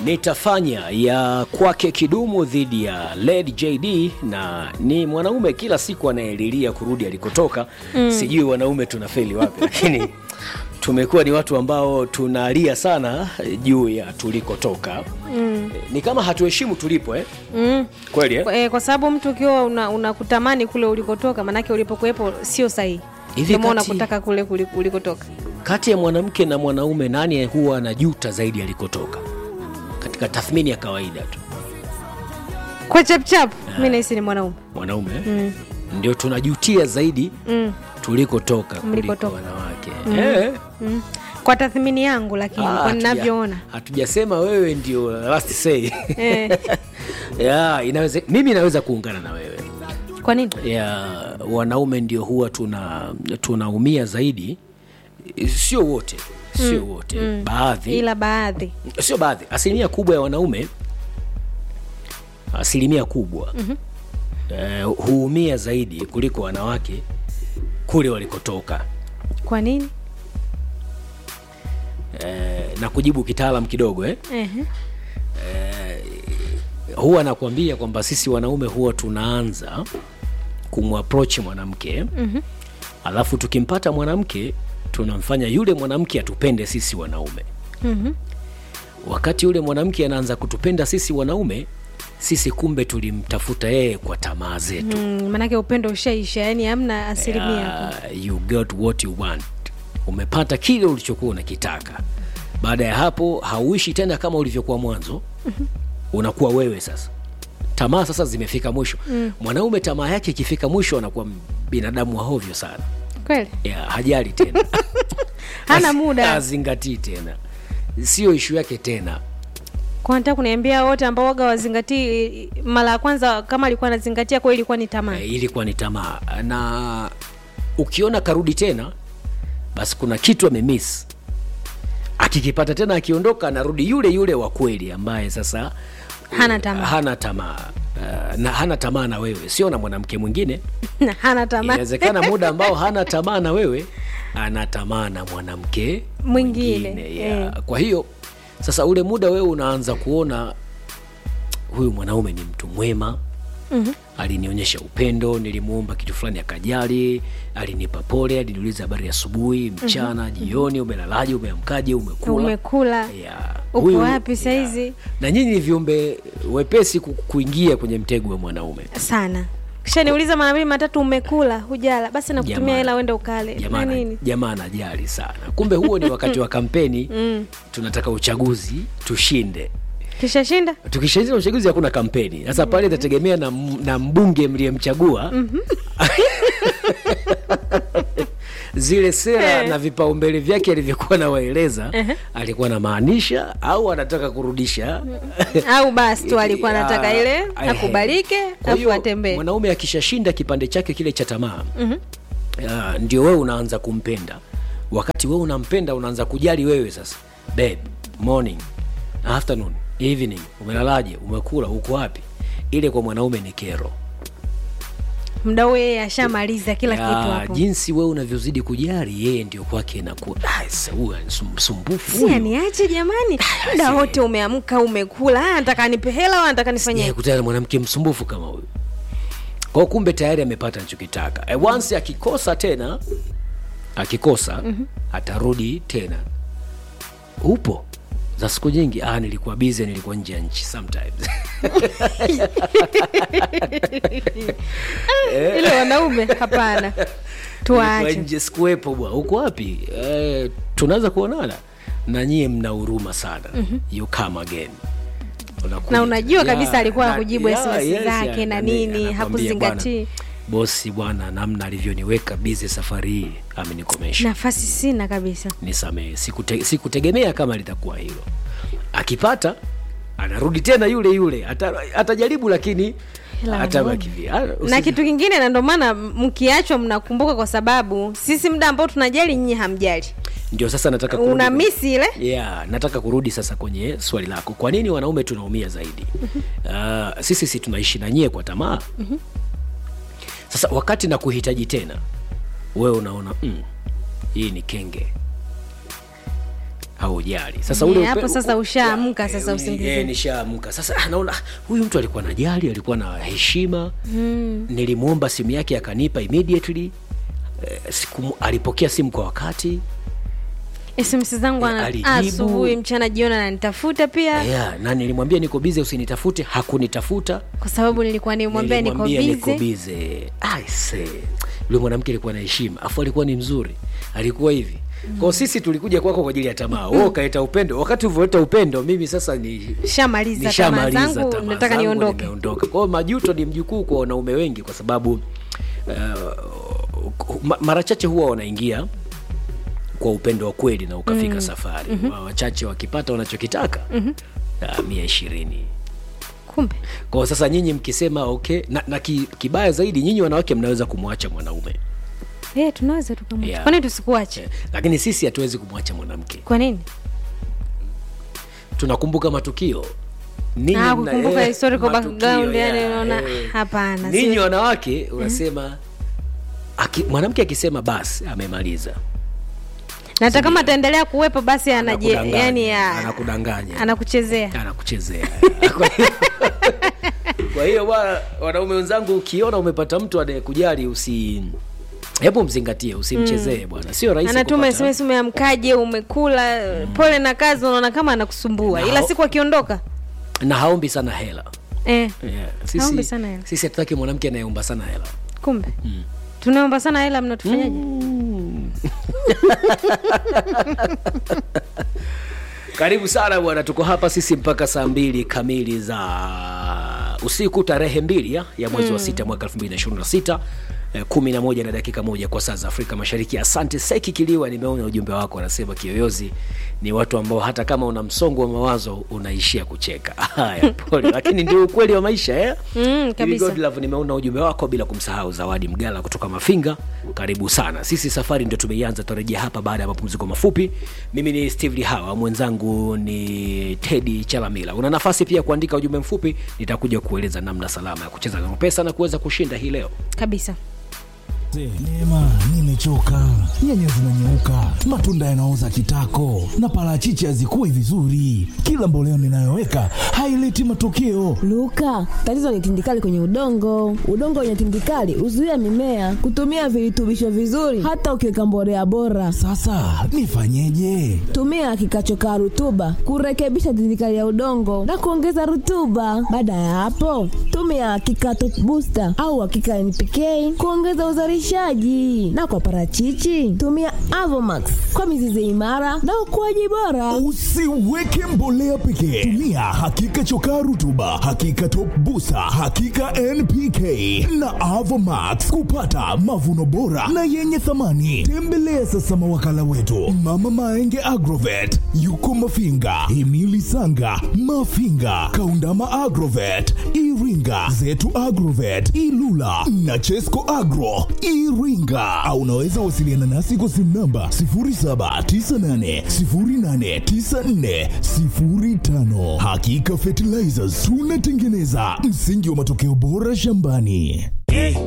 nitafanya ya kwake kidumu dhidi ya Led JD, na ni mwanaume kila siku anayelilia kurudi alikotoka. mm. Sijui wanaume tunafeli wapi, lakini tumekuwa ni watu ambao tunalia sana juu ya tulikotoka. mm. Ni kama hatuheshimu tulipo eh? Mm. Kweli eh? Kwa, eh, kwa sababu mtu ukiwa una- unakutamani kule ulikotoka, manake ulipokuwepo sio sahihi, Hivi ndio maana kati- unakutaka kule kuli- ulikotoka. Kati ya mwanamke na mwanaume nani huwa anajuta zaidi alikotoka, katika tathmini ya kawaida tu? Kwa chapchap, mi nahisi ni mwanaume. Mwanaume mm. ndio tunajutia zaidi Mm. tulikotoka kuliko Mlikotoka. wanawake eh. Mm. Kwa tathmini yangu, lakini Ah, kwa hatuja- ninavyoona hatujasema wewe ndio last say eh. ya, inaweze, mimi naweza kuungana na wewe Kwa nini? ya, wanaume ndio huwa tuna tunaumia zaidi, sio wote, sio wote, baadhi Ila baadhi sio baadhi, asilimia kubwa ya wanaume, asilimia kubwa mm-hmm. eh, huumia zaidi kuliko wanawake kule walikotoka. kwa nini? Eh, na kujibu kitaalam kidogo eh, Ehe. huwa nakwambia kwamba sisi wanaume huwa tunaanza kumapproach mwanamke mm-hmm. alafu tukimpata mwanamke tunamfanya yule mwanamke atupende sisi wanaume Mhm. wakati yule mwanamke anaanza kutupenda sisi wanaume sisi kumbe tulimtafuta yeye kwa tamaa zetu Mm, manake upendo ushaisha, yani hamna asilimia hapo. uh, you got what you want umepata kile ulichokuwa unakitaka baada ya hapo hauishi tena kama ulivyokuwa mwanzo unakuwa wewe sasa tamaa sasa zimefika mwisho mwanaume tamaa yake ikifika mwisho anakuwa binadamu wa hovyo sana Kweli ya, hajali tena Hana Haz- muda. hazingatii tena sio ishu yake tena kwa nataka kuniambia wote ambao waga wazingatii mara ya kwanza, kama alikuwa anazingatia kwa ilikuwa ni tamaa. Eh, ilikuwa ni tamaa na ukiona karudi tena basi kuna kitu amemiss akikipata tena akiondoka anarudi yule yule wa kweli ambaye sasa Hana tamaa. hana tamaa uh, na hana tamaa na wewe sio na mwanamke mwingine hana tamaa inawezekana muda ambao hana tamaa na wewe ana tamaa na mwanamke Mwingine, ya. eh. kwa hiyo sasa ule muda wewe unaanza kuona huyu mwanaume ni mtu mwema mm-hmm. alinionyesha upendo nilimuomba kitu fulani akajali alinipa pole aliniuliza habari asubuhi mchana mm-hmm. jioni umelalaje umeamkaje umekula umekula Ya, Uko huyu- wapi ya. saizi? na nyinyi ni viumbe wepesi ku- kuingia kwenye mtego wa mwanaume sana kisha niuliza mara mbili matatu umekula hujala basi nakutumia Jamani. hela uende ukale na jamaa nini jamaa anajali sana kumbe huo ni wakati wa kampeni mm. tunataka uchaguzi tushinde kisha shinda tukishaingia uchaguzi hakuna kampeni sasa pale itategemea na, m- na mbunge mliyemchagua zile sera Eh. na vipaumbele vyake alivyokuwa nawaeleza alikuwa anamaanisha au anataka kurudisha au basi tu alikuwa Ya, anataka ile ehe. akubalike Kwa afu hiyo, atembee mwanaume akishashinda kipande chake kile cha tamaa mm-hmm. ndio wewe unaanza kumpenda wakati wewe unampenda unaanza kujali wewe sasa babe morning afternoon evening umelalaje umekula uko wapi ile kwa mwanaume ni kero mda huo yeye ashamaliza kila Ya, kitu hapo jinsi wewe unavyozidi kujali yeye ndio kwake inakuwa "Ah, sasa huyu ni sum- msumbufu si huyu." aniache jamani muda si- wote umeamka umekula Ah, nataka nipe hela au nataka nifanye Sijawahi kutana na mwanamke msumbufu kama huyu kwao kumbe tayari amepata anachokitaka e, once akikosa tena akikosa mm-hmm. atarudi tena upo za siku nyingi ah, nilikuwa bize nilikuwa nje ya nchi sometimes ile wanaume hapana Nilikuwa tuache nje sikuwepo bwa uko wapi e, tunaweza kuonana na nyie mna huruma sana mm-hmm. you come again Unakuja Na unajua tena. kabisa alikuwa na- hakujibu SMS yes, zake ya, na nani, nini, anakwambia, hakuzingatii. bwana, bosi bwana namna alivyoniweka bize safari hii amenikomesha nafasi sina kabisa nisamehe sikute, sikutegemea kama litakuwa hilo akipata anarudi tena yule yule Ata, atajaribu lakini Ila atabaki vile. Ah, na usi- kitu kingine na ndio maana mkiachwa mnakumbuka kwa sababu sisi muda ambao tunajali nyinyi hamjali ndio sasa nataka kurudi una kwenye- misi ile yeah, nataka kurudi sasa kwenye swali lako kwa nini wanaume tunaumia zaidi uh, sisi si tunaishi na nyie kwa tamaa sasa wakati na kuhitaji tena wewe unaona mm, hii ni kenge haujali sasa Eh, ule hapo upe- sasa ushaamka Ya, sasa eh, usingizini. eh, nishaamka sasa ah, naona ah, huyu mtu alikuwa na jali alikuwa na heshima mm. nilimwomba simu yake akanipa immediately eh, siku, alipokea simu kwa wakati sms zangu Eh, ana- alijibu. asubuhi mchana jioni ananitafuta pia yeah, na nilimwambia niko bize usinitafute hakunitafuta kwa sababu nilikuwa nimwambia niko Nilimwambia niko bize bize aise yule mwanamke alikuwa na heshima afu alikuwa ni mzuri alikuwa hivi kwao sisi tulikuja kwako kwa ajili ya tamaa wewe ukaleta upendo wakati ulivyoleta upendo mimi sasa ni shamaliza tamaa nishamaliza zangu tamaa nataka zangu, niondoke nimeondoka kwao majuto ni mjukuu kwa wanaume wengi kwa sababu uh, ma- mara chache huwa wanaingia kwa upendo wa kweli na ukafika mm. safari mm-hmm. wachache wakipata wanachokitaka mm-hmm. mia ishirini kumbe kwa sasa nyinyi mkisema okay na, na ki, kibaya zaidi nyinyi wanawake mnaweza kumwacha mwanaume Eh, tunaweza tukamwacha Yeah. kwani tusikuache Eh, lakini sisi hatuwezi kumwacha mwanamke kwa nini tunakumbuka matukio Ninyi Ah, mna- kukumbuka eh, historical matukio, background, yani yeah, unaona, eh. hapana, ninyi siwezi. wanawake unasema aki, mwanamke akisema basi amemaliza na hata kama ataendelea kuwepo basi anaje Anakudanganya, yani ya- anakudanganya anakuchezea anakuchezea Kwa hiyo- kwa hiyo bwana wanaume wenzangu ukiona umepata mtu anayekujali usi hebu mzingatie usimchezee bwana sio rahisi anatuma kupata- sms umeamkaje umekula pole na kazi unaona kama anakusumbua Na ila hao- siku akiondoka na haombi sana hela eh, yeah. Haombi sisi, sana hela. sisi hatutaki mwanamke anayeomba sana hela kumbe tunaomba sana hela mnatufanyaje karibu sana bwana tuko hapa sisi mpaka saa mbili kamili za usiku tarehe mbili ya, ya mwezi wa sita mwaka 2026 eh, kumi na moja na dakika moja kwa saa za afrika mashariki asante seki kiliwa nimeona ujumbe wako anasema kiyoyozi ni watu ambao hata kama una msongo wa mawazo unaishia kucheka haya pole lakini ndio ukweli wa maisha eh? Mm, kabisa. Ili Godlove, nimeona ujumbe wako bila kumsahau zawadi mgala kutoka mafinga karibu sana sisi safari ndio tumeianza tutarejea hapa baada ya mapumziko mafupi mimi ni steve lihawa mwenzangu ni tedi chalamila una nafasi pia kuandika ujumbe mfupi nitakuja kueleza namna salama ya kucheza na pesa na kuweza kushinda hii leo kabisa Neema, nimechoka. Nyanya zinanyeuka, matunda yanaoza kitako, na parachichi hazikui vizuri. Kila mboleo ninayoweka haileti matokeo. Luka, tatizo ni tindikali kwenye udongo. Udongo wenye tindikali huzuia mimea kutumia virutubisho vizuri, hata ukiweka mbolea bora. Sasa nifanyeje? Tumia kikachokaa rutuba kurekebisha tindikali ya udongo na kuongeza rutuba. Baada ya hapo, tumia kikato booster au hakika NPK kuongeza uzalishaji, na kwa parachichi tumia Avomax kwa mizizi imara na ukuaji bora. Usiweke mbolea pekee, tumia hakika chokaa rutuba, hakika top busa, hakika NPK na Avomax kupata mavuno bora na yenye thamani. Tembelea sasa mawakala wetu Mama Maenge Agrovet, yuko Mafinga, Himili Sanga, Mafinga, Kaundama Agrovet, Iringa, Zetu Agrovet, Ilula na Chesco Agro Iringa, au unaweza wasiliana nasi kwa simu namba 0798089405. Hakika Fertilizers tunatengeneza msingi wa matokeo bora shambani.